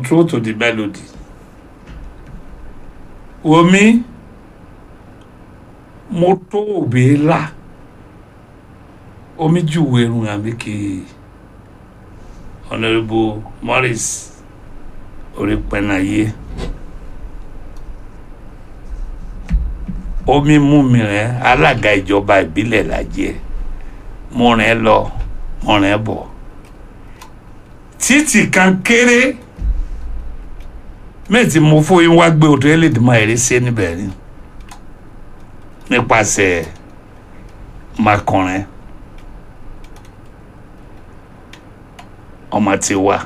control to the melody omi mo tó òbí la omi júwe irun àmì kì í honourable morris orípẹ̀nàyé omi mú mi rẹ alága ìjọba ìbílẹ̀ lajẹ́ mo rìn lọ mo rìn bọ̀ títì kan kéré mẹ́tì mo fún yín wá gbé odò ẹlẹ́dìmọ̀ ẹ̀rí sí níbẹ̀ ni nípasẹ̀ makọrin ọmọ ti wá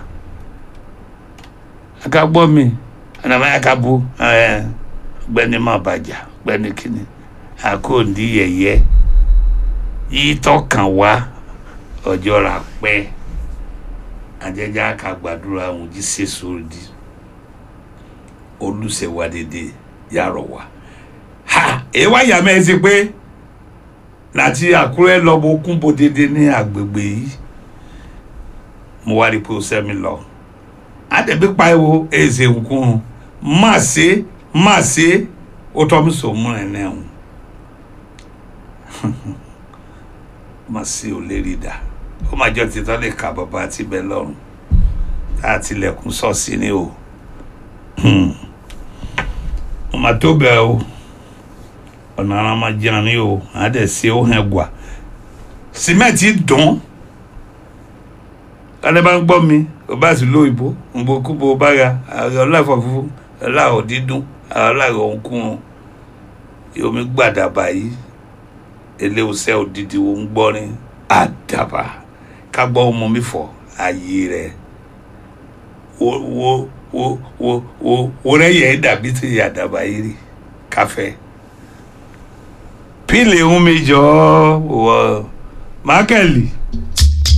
aka gbọ́ mi ẹnìmọ́ aka bu gbẹ́ni má bàjá gbẹ́ni kìíní àkóòndì yẹ̀yẹ́ yìí tọkàn wá ọjọ́ ra pẹ́ àjẹjá ká gbàdúrà àwọn jí sèso di olùsèwà dédé yàrá wa ha èyí wá yà mẹ́rin sí pé láti àkúrẹ́ lọ́bọ̀ kúnbó dédé ní agbègbè yìí mo wá rí pé ó sẹ́mi lọ àdẹ̀bí pariwo èsè nkún má ṣe má ṣe ó tọ́ mi sọ mú ẹ̀ náà má ṣe ò lè rí dà ó máa jọ títọ́ lè ka bàbá àti bẹ́ẹ̀ lọ́rùn tá a tilẹ̀kùn sọ́ọ̀sì ni o mo máa tó bẹ́ẹ̀ o ọ̀nà ara máa jẹun ní o àádẹ́ sí ó hàn gbà sìmẹ́ǹtì dùn kálẹ̀ bá ń gbọ́ mi o bá sì lóyìnbó nbọ kúbo bá ya ọlọ́ọ̀fọ̀ fúnfún ọlọ́ọ̀ dídùn ọlọ́ọ̀ òǹkùn yomi gbàdàbà yìí eléwùsẹ́ òdìdí wo ń gbọ́ ní àdàbà ká gbọ́ ọmọ mi fọ ayé rẹ̀ wo wo wo wo wo wo rẹ̀ yẹ dàbí ti àdàbà yìí rí káfẹ́ pílì ń mi jọ wọ mákẹ́lì.